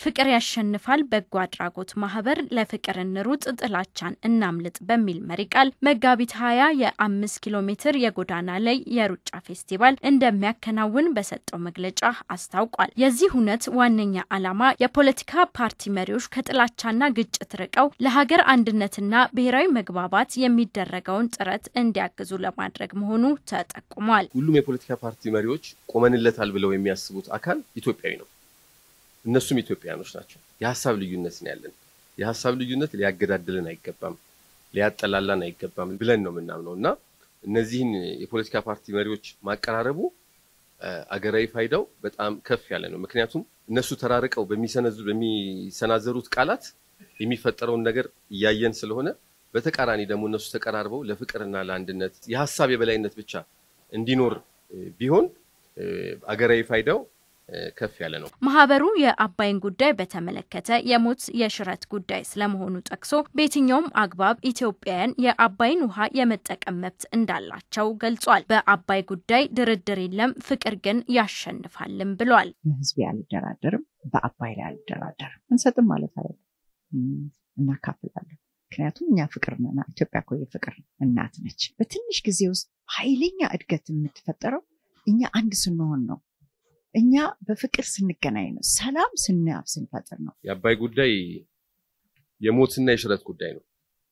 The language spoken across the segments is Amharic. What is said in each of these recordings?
ፍቅር ያሸንፋል በጎ አድራጎት ማህበር ለፍቅር እንሩጥ ጥላቻን እናምልጥ በሚል መሪ ቃል መጋቢት ሀያ የአምስት ኪሎ ሜትር የጎዳና ላይ የሩጫ ፌስቲቫል እንደሚያከናውን በሰጠው መግለጫ አስታውቋል። የዚህ ሁነት ዋነኛ ዓላማ የፖለቲካ ፓርቲ መሪዎች ከጥላቻና ግጭት ርቀው ለሀገር አንድነትና ብሔራዊ መግባባት የሚደረገውን ጥረት እንዲያግዙ ለማድረግ መሆኑ ተጠቁሟል። ሁሉም የፖለቲካ ፓርቲ መሪዎች ቆመንለታል ብለው የሚያስቡት አካል ኢትዮጵያዊ ነው። እነሱም ኢትዮጵያኖች ናቸው። የሀሳብ ልዩነት ነው ያለን። የሀሳብ ልዩነት ሊያገዳድልን አይገባም፣ ሊያጠላላን አይገባም ብለን ነው የምናምነው እና እነዚህን የፖለቲካ ፓርቲ መሪዎች ማቀራረቡ አገራዊ ፋይዳው በጣም ከፍ ያለ ነው። ምክንያቱም እነሱ ተራርቀው በሚሰናዘሩት ቃላት የሚፈጠረውን ነገር እያየን ስለሆነ፣ በተቃራኒ ደግሞ እነሱ ተቀራርበው ለፍቅርና ለአንድነት የሀሳብ የበላይነት ብቻ እንዲኖር ቢሆን አገራዊ ፋይዳው ከፍ ያለ ነው። ማህበሩ የአባይን ጉዳይ በተመለከተ የሞት የሽረት ጉዳይ ስለመሆኑ ጠቅሶ በየትኛውም አግባብ ኢትዮጵያውያን የአባይን ውሃ የመጠቀም መብት እንዳላቸው ገልጿል። በአባይ ጉዳይ ድርድር የለም፣ ፍቅር ግን ያሸንፋልም ብሏል። በህዝብ አልደራደርም፣ በአባይ ላይ አልደራደርም። እንሰጥም ማለት አለ እናካፍላለን። ምክንያቱም እኛ ፍቅር ነና። ኢትዮጵያ እኮ የፍቅር እናት ነች። በትንሽ ጊዜ ውስጥ ኃይለኛ እድገት የምትፈጠረው እኛ አንድ ስንሆን ነው። እኛ በፍቅር ስንገናኝ ነው። ሰላም ስናብ ስንፈጥር ነው። የአባይ ጉዳይ የሞትና የሽረት ጉዳይ ነው።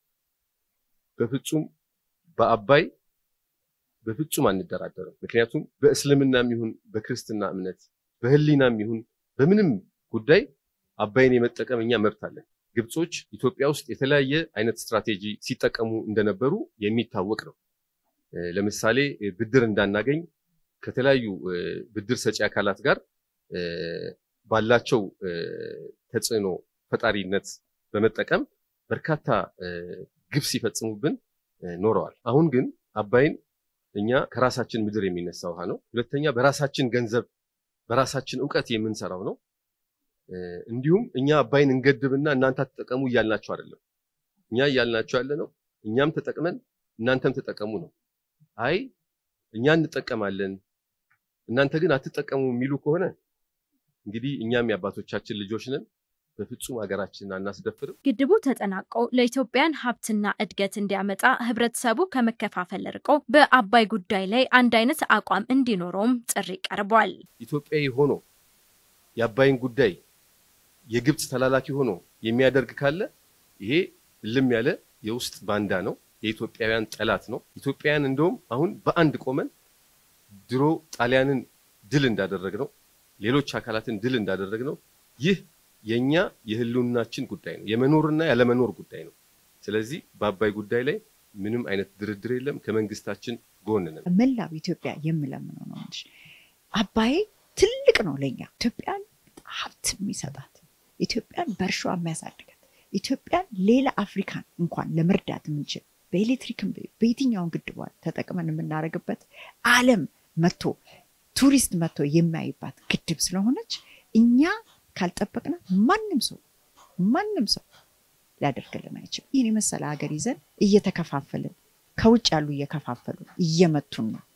በፍጹም በአባይ በፍጹም አንደራደርም። ምክንያቱም በእስልምናም ይሁን በክርስትና እምነት በህሊናም ይሁን በምንም ጉዳይ አባይን የመጠቀም እኛ መብት አለን። ግብጾች ኢትዮጵያ ውስጥ የተለያየ አይነት ስትራቴጂ ሲጠቀሙ እንደነበሩ የሚታወቅ ነው። ለምሳሌ ብድር እንዳናገኝ ከተለያዩ ብድር ሰጪ አካላት ጋር ባላቸው ተጽዕኖ ፈጣሪነት በመጠቀም በርካታ ግፍ ሲፈጽሙብን ኖረዋል። አሁን ግን አባይን እኛ ከራሳችን ምድር የሚነሳ ውሃ ነው። ሁለተኛ በራሳችን ገንዘብ በራሳችን እውቀት የምንሰራው ነው። እንዲሁም እኛ አባይን እንገድብና እናንተ ተጠቀሙ እያልናቸው አይደለም። እኛ እያልናቸው ያለ ነው እኛም ተጠቅመን እናንተም ተጠቀሙ ነው። አይ እኛ እንጠቀማለን እናንተ ግን አትጠቀሙ የሚሉ ከሆነ እንግዲህ እኛም የአባቶቻችን ልጆች ነን። በፍጹም ሀገራችንን አናስደፍርም። ግድቡ ተጠናቆ ለኢትዮጵያን ሀብትና እድገት እንዲያመጣ ህብረተሰቡ ከመከፋፈል ርቆ በአባይ ጉዳይ ላይ አንድ አይነት አቋም እንዲኖረውም ጥሪ ቀርቧል። ኢትዮጵያዊ ሆኖ የአባይን ጉዳይ የግብፅ ተላላኪ ሆኖ የሚያደርግ ካለ ይሄ እልም ያለ የውስጥ ባንዳ ነው፣ የኢትዮጵያውያን ጠላት ነው። ኢትዮጵያውያን እንደውም አሁን በአንድ ቆመን ድሮ ጣሊያንን ድል እንዳደረግ ነው፣ ሌሎች አካላትን ድል እንዳደረግ ነው። ይህ የኛ የህልውናችን ጉዳይ ነው፣ የመኖርና ያለመኖር ጉዳይ ነው። ስለዚህ በአባይ ጉዳይ ላይ ምንም አይነት ድርድር የለም። ከመንግስታችን ጎን ነን። መላው ኢትዮጵያ የምለምነው ነው እንጂ አባይ ትልቅ ነው ለኛ ኢትዮጵያን ሀብት የሚሰጣት ኢትዮጵያን በእርሻ የሚያሳድጋት ኢትዮጵያን ሌላ አፍሪካን እንኳን ለመርዳት የምንችል በኤሌክትሪክም በየትኛውን ግድቧን ተጠቅመን የምናደርግበት ዓለም መጥቶ ቱሪስት መጥቶ የሚያይባት ግድብ ስለሆነች እኛ ካልጠበቅናት ማንም ሰው ማንም ሰው ሊያደርግልን አይችልም። ይህን የመሰለ ሀገር ይዘን እየተከፋፈልን ከውጭ ያሉ እየከፋፈሉ እየመቱን ነው።